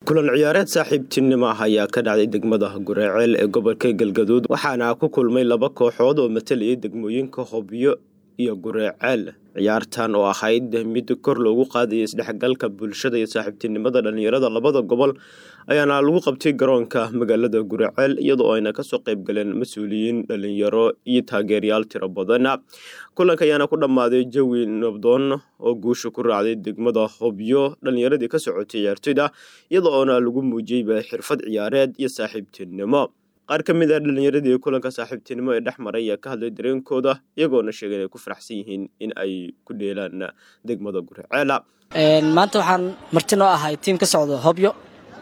kulan ciyaareed saaxiibtinimo ah ayaa ka dhacday degmada gureeceel ee gobolka galgaduud waxaana ku kulmay laba kooxood oo matalayay degmooyinka hobyo iyo gureeceel ciyaartan oo ahayd mid kor loogu qaadaya isdhexgalka bulshada iyo saaxiibtinimada dhalinyarada labada gobol ayaana lagu qabtay garoonka magaalada gureeceel iyadoo ayna kasoo qayb galeen mas-uuliyiin dhalinyaro iyo taageerayaal tiro badan kulanka ayaana ku dhammaaday jawi nabdoon oo guusha ku raacday degmada hobyo dhalinyaradii ka socotay ciyaartoyda iyadoo oona lagu muujiyeyba xirfad ciyaareed iyo saaxiibtinimo qaar ka mid ah dhalinyaradii kulanka saaxiibtinimo ee dhex maray ayaa ka hadlay dareenkooda iyagoona sheegay inay ku faraxsan yihiin in ay ku dheelaan degmada gureeceela maanta waxaan marti noo ahay tiim ka socdo hobyo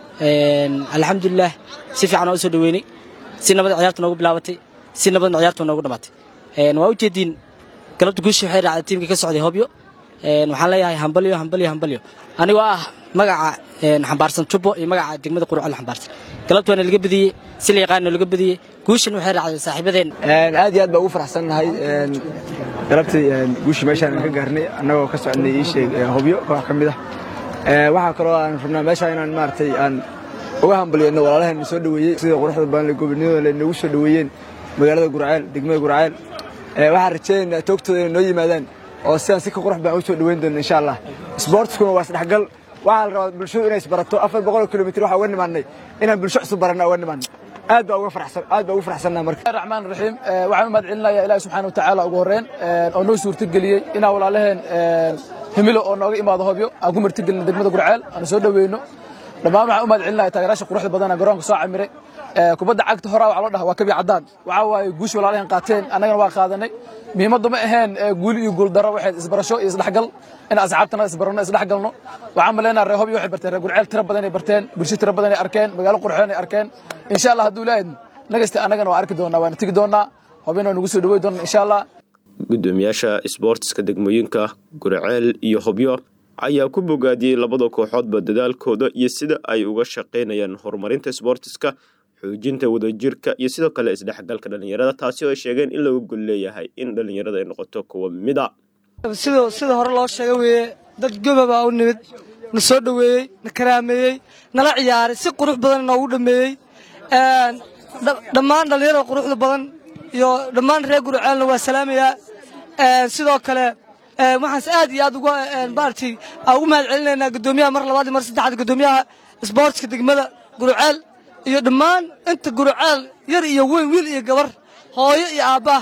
alxamdulilah si fiican oo usoo dhaweynay si nabad ciyaarta noogu bilaabatay si nabadna ciyaarta noogu dhamaatay waa ujeediin galabta guushi waxay raacday tiimka ka socday hobyo waxaan leeyahay hambalyo hambalyo hambalyo anigoo ah magaca xambaarsan jubbo iyo magaca degmada qurucol xambaarsan galabta waana laga badiyey si la yaqaano laga badiyey guushan waxay raacday saaxiibadeen aad iyo aad baa ugu faraxsannahay galabtii guushii meeshaan ka gaarnay annagoo ka soconnay ii sheeg hobyo koox ka mid ah waxaa kaloo aan rabnaa meeshaan inaan maaragtay aan uga hambalyeyno walaalaheen soo dhaweeyey sida quruxda badan gobonimada le noogu soo dhaweeyeen magaalada gurceel degmada gurceel waxaan rajaynaynaa toogtooda inay noo yimaadaan oo sidaan si ka qurux baan u soo dhaweyn doona insha allah isboortiskuna waa isdhexgal waxaa la rabaa bulshadu inay isbarato afar boqol kilomitr waxaa uga nimaannay inaan bulsho cusub baranna uga nimaanno aad baa uga farxsan aad baa ugu farxsannaa marka raxmaan raxiim waxaan u mahad celinayaa ilaahi subxaana watacaala ugu horreyn oo noo suurtageliyey inaan walaalaheen himilo oo nooga imaado hobyo aan ku martigelino degmada gurceel aan soo dhaweyno dhammaan waxaan u mahad celinaya taageeraasha quruxda badana garoonka soo camiray kubadda cagta horaa waxaa loo dhaha waa kabi caddaan waxaa waaye guushi walaalaheen qaateen annagana waa qaadanay muhiimaddu ma aheen guuli iyo guuldaro waxay isbarasho iyo isdhexgal in asxaabtana isbarano isdhexgalno waxaan maleynaha reer hobyo waxay barteen reer gurceel tiro badan ay barteen bulsho tiro badan ay arkeen magaalo qurxoon ay arkeen insha allah hadduu ilaahid nagasta annagana waa arki doonaa waana tegi doonaa hobyana waa nagu soo dhawey doonaa insha allah gudoomiyaasha isboortiska degmooyinka gurceel iyo hobyo ayaa ku bogaadiyey labada kooxoodba dadaalkooda iyo sida ay uga shaqaynayaan horumarinta isboortiska xoojinta wadajirka iyo sidoo kale isdhexgalka dhalinyarada taasi oo ay sheegeen in lagu gol leeyahay in dhalinyarada ay noqoto kuwa mida sida hore loo sheega weeye dad gobabaa u nimid na soo dhoweeyey na karaameeyey nala ciyaaray si qurux badan noogu dhammeeyey dhammaan dhallinyarada quruxda badan iyo dhammaan reer gurceelna waa salaamayaa sidoo kale waxaanse aad iyo aad uga maaragtay ugu mahad celinaynaa guddoomiyaha mar labaad iyo mar saddexaad guddoomiyaha isboortska degmada gurceel iyo dhammaan inta gurceel yar iyo weyn wiil iyo gabar hooyo iyo aabbaah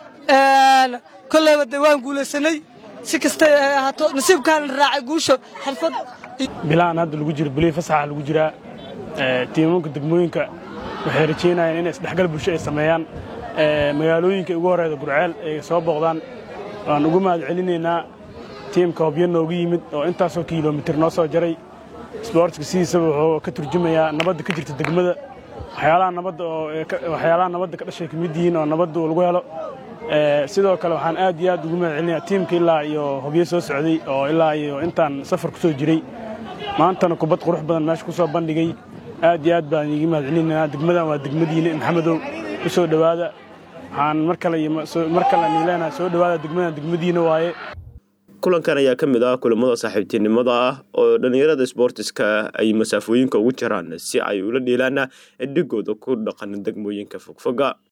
kolleyba dee waan guulaysanay si kastay ahaato nasiibkaana raacay guusha xirfad bilahan hadda lagu jiro bilii fasaxa lagu jiraa tiimanka degmooyinka waxay rajaynayaan inay isdhexgal bulsho ay sameeyaan magaalooyinka ugu horeyda gurceel ay soo booqdaan waan ugu mahad celinaynaa tiimka hobyo noogu yimid oo intaasoo kilomitir noo soo jaray isboortiska sidiisaba wuxuu ka turjumayaa nabadda ka jirta degmada waxyaalaha nabadda oo waxyaalaha nabadda ka dhashay ka mid yihiin oo nabadda lagu helo sidoo kale waxaan aad iyo aad ugu mahad celinayaa tiimka ilaa iyo hobyo soo socday oo ilaa iyo intaan safar ku soo jiray maantana kubad qurux badan meesha ku soo bandhigay aad iyo aad baan iiga mahad celinaynaa degmadan waa degmadiina maxamedow u soo dhowaada waxaan mar kale mar kale aan leenahay soo dhowaada degmadan degmadiina waaye kulankan ayaa ka mid ah kulamada saaxiibtinimada ah oo dhalinyarada isboortiska ay masaafooyinka ugu jiraan si ay ula dheelaan dhigooda ku dhaqan degmooyinka fogfoga